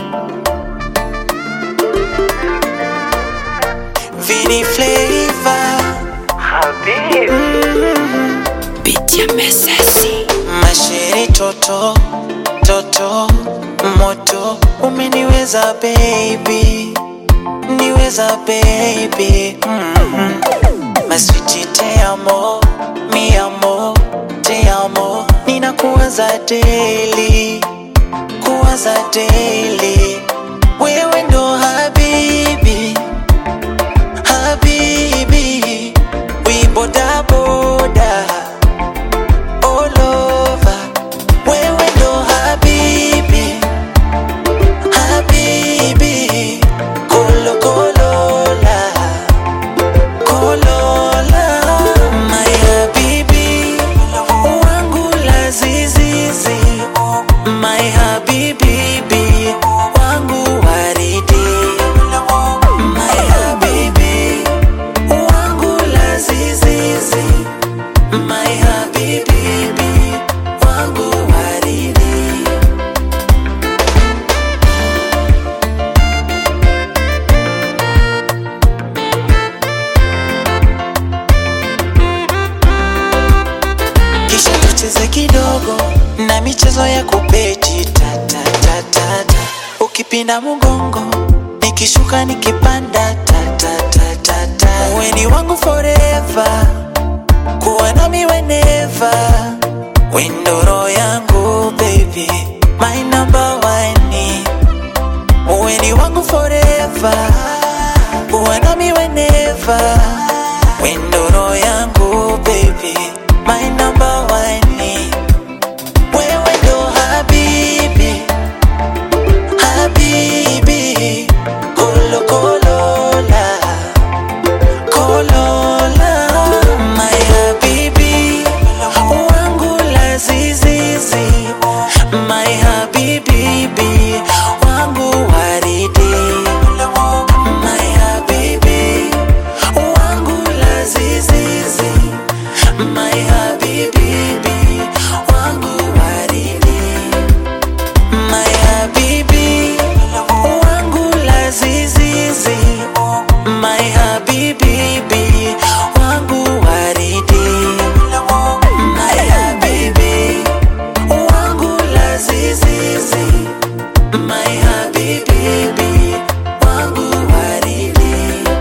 Vini Flavor Pitia mesesi Masheri toto toto moto umeniweza baby niweza baby mm Maswiti te amo mi amo te amo ninakuwaza daily kuwaza daily wewe ndo habibi habibi we boda boda all over wewe ndo habibi habibi kolo kolola kolola my habibi wangu la zizizi my habibi bi wangu waridi my habibi wangu la zizizi my habibi bi wangu waridi kisha tucheze kidogo na michezo ya kupeji tatatatata ukipinda mgongo nikishuka nikipanda tatatatata weni wangu forever kuwa nami weneva windoro yangu baby my number one weni wangu forever kuwa nami weneva windoro yangu baby my number one wewe ndo habibi habibi kolo kolola kolola my habibi wangu la zizizi my habibi bi wangu waridi my habibi wangu la zizizi my habibi bi wangu waridi my habibi wangu la zizizi my habibi bi wangu waridi my habibi wangu la zizizi my habibi bi wangu waridi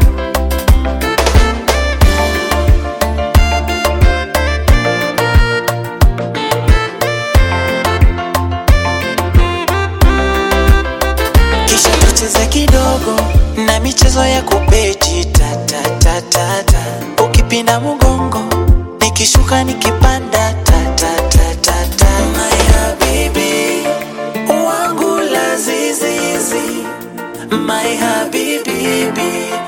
kisha tucheze kidogo na michezo ya kupeji tatatatata ukipinda mgongo nikishuka nikipanda tatatatata my habibi wangu la zizizi my habibi bi